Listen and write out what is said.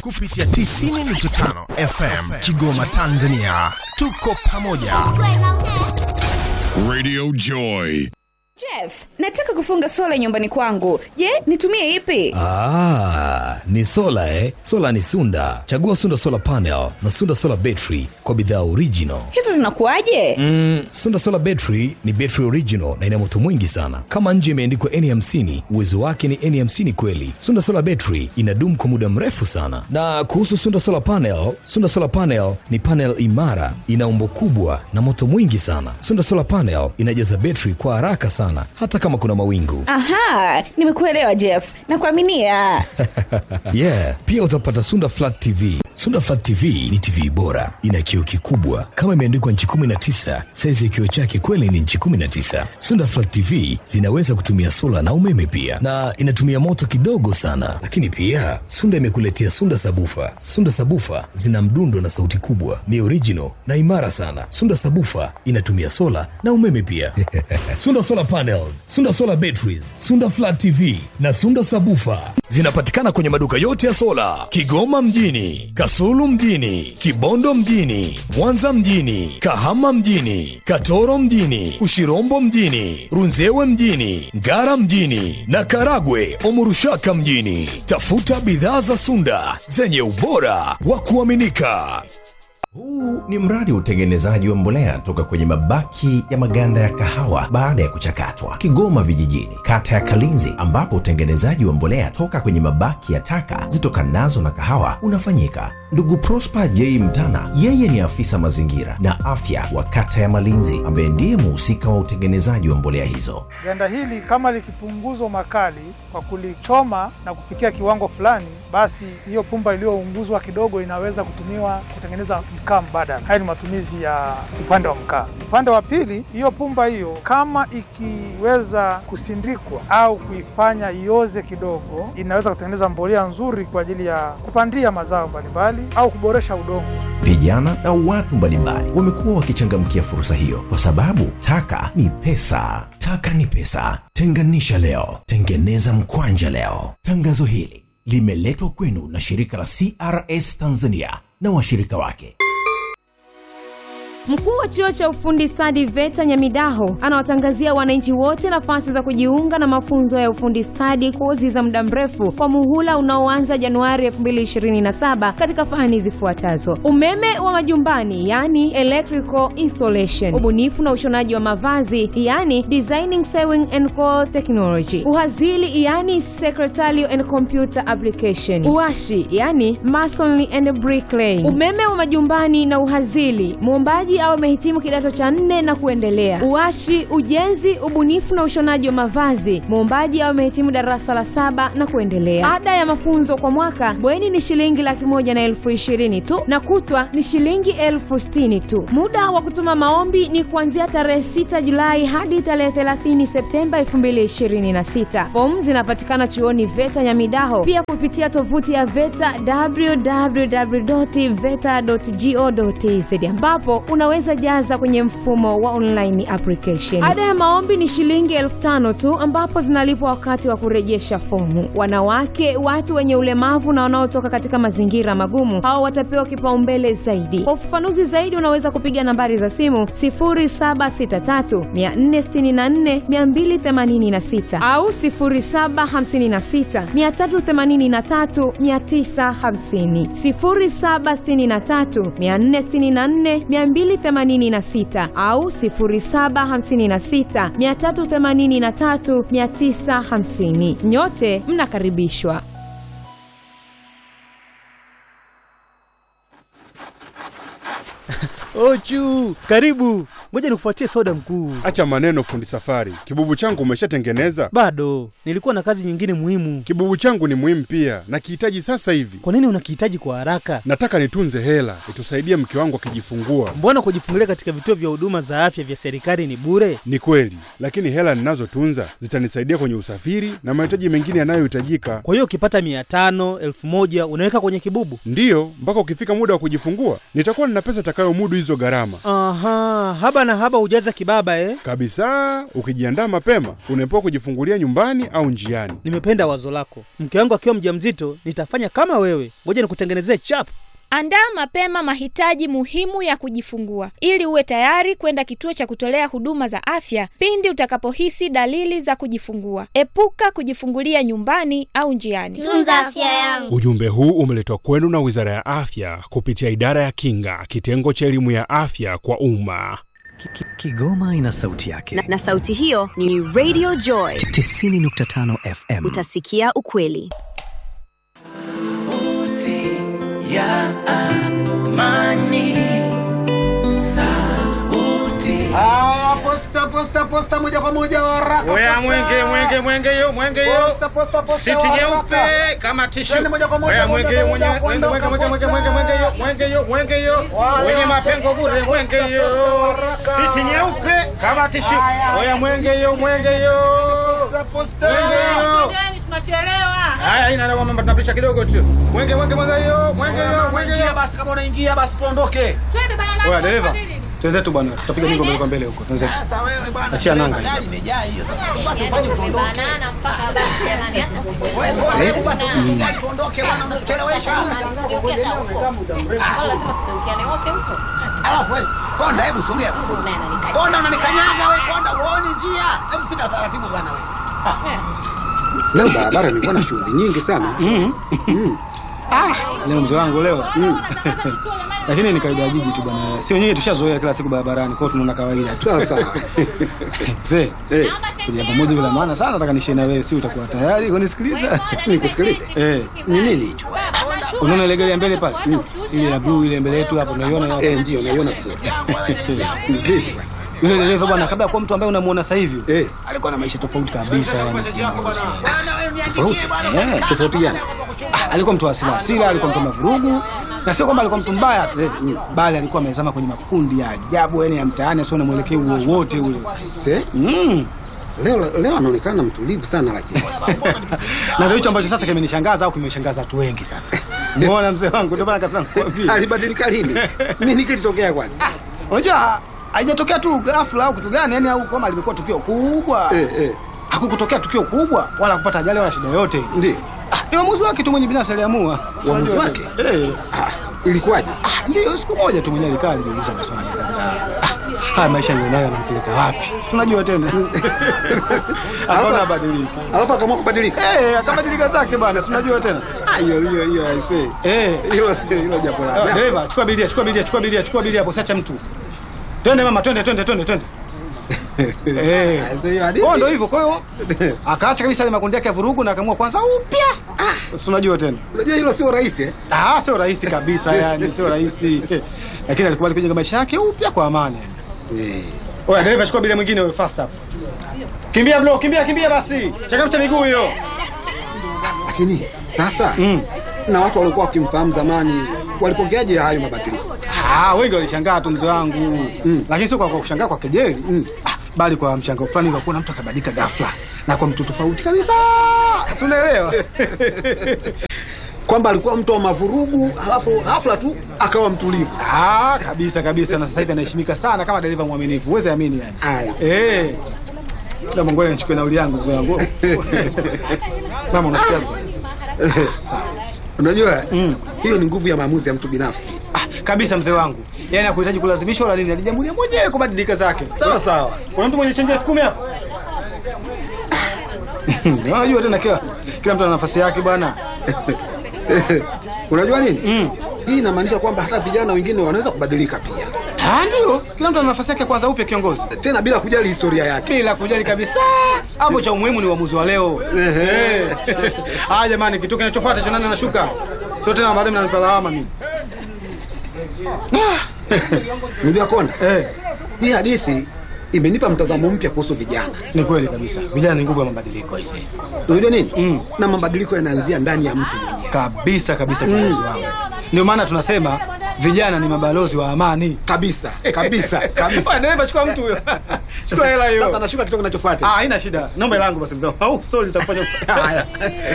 kupitia 90.5 FM Kigoma, Tanzania. Tuko pamoja. Radio Joy. Jeff, nataka kufunga sola nyumbani kwangu. Je, nitumie ipi? Ah, ni sola eh? Sola ni Sunda. Chagua Sunda Solar Panel na Sunda Solar Battery kwa bidhaa original. Hizo zinakuwaje? Mm, Sunda Solar Battery ni battery original na ina moto mwingi sana. Kama nje imeandikwa N50, uwezo wake ni N50 kweli. Sunda Solar Battery inadumu kwa muda mrefu sana. Na kuhusu Sunda Solar Panel, Sunda Solar Panel ni panel imara, ina umbo kubwa na moto mwingi sana. Sunda Solar Panel inajaza battery kwa haraka sana hata kama kuna mawingu. Aha, nimekuelewa Jeff. Nakuaminia. yeah, pia utapata Sunda Flat TV. Sunda Flat TV ni TV bora, ina kioo kikubwa kama imeandikwa nchi 19. Saizi ya kioo chake kweli ni nchi 19. Sunda Flat TV zinaweza kutumia sola na umeme pia, na inatumia moto kidogo sana. Lakini pia Sunda imekuletea Sunda Sabufa. Sunda Sabufa zina mdundo na sauti kubwa, ni original na imara sana. Sunda Sabufa inatumia sola na umeme pia. Sunda Solar Panels, Sunda Solar Batteries, Sunda Flat TV na Sunda Sabufa zinapatikana kwenye maduka yote ya sola Kigoma mjini, Kasulu mjini, Kibondo mjini, Mwanza mjini, Kahama mjini, Katoro mjini, Ushirombo mjini, Runzewe mjini, Ngara mjini na Karagwe Omurushaka mjini. Tafuta bidhaa za Sunda zenye ubora wa kuaminika. Huu ni mradi wa utengenezaji wa mbolea toka kwenye mabaki ya maganda ya kahawa baada ya kuchakatwa, Kigoma Vijijini, kata ya Kalinzi, ambapo utengenezaji wa mbolea toka kwenye mabaki ya taka zitokanazo na kahawa unafanyika. Ndugu Prosper J Mtana, yeye ni afisa mazingira na afya wa kata ya Malinzi, ambaye ndiye muhusika wa utengenezaji wa mbolea hizo. Ganda hili kama likipunguzwa makali kwa kulichoma na kufikia kiwango fulani, basi hiyo pumba iliyounguzwa kidogo inaweza kutumiwa kutengeneza mkaa mbadala. Haya ni matumizi ya upande wa mkaa. Upande wa pili, hiyo pumba hiyo kama ikiweza kusindikwa au kuifanya ioze kidogo, inaweza kutengeneza mbolea nzuri kwa ajili ya kupandia mazao mbalimbali au kuboresha udongo. Vijana na watu mbalimbali wamekuwa wakichangamkia fursa hiyo kwa sababu taka ni pesa. Taka ni pesa. Tenganisha leo, tengeneza mkwanja leo. Tangazo hili limeletwa kwenu na shirika la CRS Tanzania na washirika wake. Mkuu wa chuo cha ufundi stadi VETA Nyamidaho anawatangazia wananchi wote nafasi za kujiunga na mafunzo ya ufundi stadi, kozi za muda mrefu kwa muhula unaoanza Januari 2027 katika fani zifuatazo: umeme wa majumbani, yani electrical installation, ubunifu na ushonaji wa mavazi, yani designing sewing and cloth technology, uhazili, yani secretarial and computer application, uashi, yani masonry and bricklaying, umeme wa majumbani na uhazili, muombaji au amehitimu kidato cha nne na kuendelea. Uashi, ujenzi, ubunifu na ushonaji wa mavazi, muombaji au amehitimu darasa la saba na kuendelea. Ada ya mafunzo kwa mwaka bweni ni shilingi laki moja na elfu ishirini tu na kutwa ni shilingi elfu sitini tu. Muda wa kutuma maombi ni kuanzia tarehe 6 Julai hadi tarehe 30 Septemba 2026. Fomu zinapatikana chuoni VETA Nyamidaho, pia kupitia tovuti ya VETA www.veta.go.tz ambapo unaweza jaza kwenye mfumo wa online application. Ada ya maombi ni shilingi elfu tano tu ambapo zinalipwa wakati wa kurejesha fomu. Wanawake, watu wenye ulemavu na wanaotoka katika mazingira magumu, hao watapewa kipaumbele zaidi. Kwa ufafanuzi zaidi, unaweza kupiga nambari za simu 0763 464 286 au 0756 383 950, 0763 464 286 au 0756 383 950. Nyote mnakaribishwa. Ochu, karibu. Ngoja nikufuatie soda mkuu. Acha maneno fundi safari. Kibubu changu umeshatengeneza? Bado, nilikuwa na kazi nyingine muhimu. Kibubu changu ni muhimu pia, nakihitaji sasa hivi. Kwa nini unakihitaji kwa haraka? Nataka nitunze hela itusaidie mke wangu akijifungua. Mbona kujifungulia katika vituo vya huduma za afya vya serikali ni bure? Ni kweli, lakini hela ninazotunza zitanisaidia kwenye usafiri na mahitaji mengine yanayohitajika. Kwa hiyo ukipata mia tano elfu moja unaweka kwenye kibubu? Ndiyo, mpaka ukifika muda wa kujifungua nitakuwa nina pesa itakayomudu hizo gharama. Aha, haba Haba na haba hujaza kibaba eh? Kabisa, ukijiandaa mapema unaepuka kujifungulia nyumbani au njiani. Nimependa wazo lako. Mke wangu akiwa mjamzito nitafanya kama wewe. Ngoja nikutengenezee chap. Andaa mapema mahitaji muhimu ya kujifungua ili uwe tayari kwenda kituo cha kutolea huduma za afya pindi utakapohisi dalili za kujifungua. Epuka kujifungulia nyumbani au njiani. Tunza afya yangu. Ujumbe huu umeletwa kwenu na Wizara ya Afya kupitia Idara ya Kinga, kitengo cha elimu ya afya kwa umma. Kigoma ina sauti yake na, na sauti hiyo ni Radio Joy 90.5 FM. Utasikia ukweli. ya amani sauti ah, posta posta posta moja kwa moja waraka Oya mwenge mwenge mwenge yo mwenge yo posta posta posta siti nyeupe kama tishu Twende moja kwa moja Oya moja mwenge kwa mwenge moja, mwenge mwenge mwenge mwenge mwenge mwenge yo mwenge yo mwenge yo Wale wenye wa mapengo posta, bure mwenge posta, yo posta, waraka. siti nyeupe kama tishu Haya. Oya mwenge yo mwenge yo posta posta mwenge yo tunachelewa. Haya ina na mama tunapisha kidogo tu mwenge mwenge mwenge yo mwenge yo mwenge Ingia yo basi kama unaingia basi tuondoke Twende bana. Oya dereva, twenzetu bwana, tutapiga mingo mbele kwa mbele huko. Twenzetu. sasa wewe bwana Achia nanga. gari imejaa hiyo sasa basi ufanye tuondoke Banana mpaka basi jamani hata wewe bora hebu basi gari tuondoke bwana unatuchelewesha Tugeukia hata huko. Kwa lazima tugeukiane wote huko. alafu wewe konda hebu sogea konda unanikanyaga wewe konda uone njia hebu pita taratibu bwana wewe Leo barabara nilikuwa na shughuli nyingi sana. Leo mzee wangu leo. Lakini ni kawaida ya jiji tu bwana. Sio nyinyi tushazoea kila siku barabarani, kwa hiyo tunaona kawaida tu. Sawa sawa. Mzee, Eh, kuja pamoja bila maana sana nataka nishie na wewe, si utakuwa tayari kunisikiliza? nikusikilize. Eh, Ni nini hicho? unaona ile gari ya mbele pale? Ile ya blue ile mbele yetu hapo unaiona hapo? Eh, ndio naiona vizuri. Ni vipi bwana? Yule dereva bwana, kabla ya kuwa mtu ambaye unamuona sasa hivi, Eh, alikuwa na maisha tofauti kabisa yani. tofauti. Eh, Tofauti gani? Ah, alikuwa mtu wa hasira hasira, alikuwa mtu wa mavurugu, na sio kwamba alikuwa mtu mbaya tu, bali alikuwa amezama kwenye makundi ya ajabu, yani ya mtaani, asio na mwelekeo wowote ule. Se? Mm. Leo leo anaonekana mtulivu sana lakini. na ndio hicho ambacho sasa kimenishangaza au kimeshangaza watu wengi sasa. Umeona mzee wangu, ndio maana kasema nikwambie. Alibadilika lini? Nini kilitokea kwani? Unajua haijatokea tu ghafla au kitu gani, yani au kama limekuwa tukio kubwa. Eh, eh. Hakukutokea tukio kubwa wala kupata ajali wala shida yoyote. Ndio. Ah, ni uamuzi wake tu mwenye binafsi aliamua. Uamuzi Unajua wake? tena. Eh. Ah, ilikuwaje? Ah, ndio siku moja tu mwenyewe alikaa alijiuliza maswali kadhaa. Ah, haya maisha nilionayo yanampeleka wapi? Si unajua tena. Akaona abadilike. Alafu akaamua kubadilika. Eh, akabadilika zake bana, si unajua tena. Ah, hiyo hiyo hiyo I say. Eh. Hilo hilo jambo Ah, la. Dereva, chukua bilia, chukua bilia, chukua bilia, chukua bilia hapo, siacha mtu. Twende mama, twende, twende, twende, twende. Eh. Sasa hiyo hadithi. Kwa ndio hivyo, kwa hiyo akaacha kabisa ile makundi yake ya vurugu na akaamua kwanza upya. Ah, si unajua tena. Unajua hilo sio rahisi eh? Ah, sio rahisi kabisa yani, sio rahisi. Lakini alikubali kujenga maisha yake upya kwa amani. Si. Oya, dereva chukua bilia mwingine wewe fast up. Kimbia bro, kimbia kimbia basi. Changamsha miguu hiyo. Lakini sasa Mm. na watu waliokuwa wakimfahamu zamani walipokeaje hayo mabadiliko? Ah, wengi walishangaa tu mzee wangu. Mm. Lakini sio kwa kwa kushangaa kwa kejeli. Mm. Ah, bali kwa mshangao fulani kwa kuona mtu akabadilika ghafla na kwa mtu tofauti kabisa. Si unaelewa? Kwamba alikuwa mtu wa mavurugu, halafu ghafla tu akawa mtulivu. Ah, kabisa kabisa na sasa hivi anaheshimika sana kama dereva mwaminifu. Uweze amini yani. Ai, see. Eh. Na Mungu nichukue nauli yangu mzee wangu. Mama unasikia? Unajua Mm. hiyo ni nguvu ya maamuzi ya mtu binafsi. Ah, kabisa mzee wangu. Yaani hakuhitaji kulazimishwa wala nini, alijamulia mwenyewe kubadilika zake. Sawa sawa. Kuna mtu mwenye chenji elfu kumi hapo? Unajua tena kila kila mtu ana nafasi yake bwana. Unajua nini? Mm. Hii inamaanisha kwamba hata vijana wengine wanaweza kubadilika pia, Ah, ndio. Kila mtu ana nafasi yake kwanza upya kiongozi. tena bila kujali historia yake. Bila kujali kabisa. Hapo cha umuhimu ni uamuzi wa leo. Eh. Ah, jamani kitu kinachofuata cha nani anashuka? Sio tena baadaye mnanipa lawama mimi. Unajua Konda, Eh. hii hadithi imenipa mtazamo mpya kuhusu vijana. Ni kweli kabisa. Vijana ni nguvu ya mabadiliko aisee. Unajua nini? Mm. Na mabadiliko yanaanzia ndani ya mtu mwenyewe. Kabisa kabisa kiongozi wangu. Ndio maana tunasema vijana ni mabalozi wa amani. Kabisa, kabisa, kabisa. Wewe dereva chukua mtu huyo. Chukua hela hiyo. Sasa nashuka kitu kinachofuata. Ah, haina shida. Naomba hela yangu basi mzee. Au sorry za kufanya. Haya.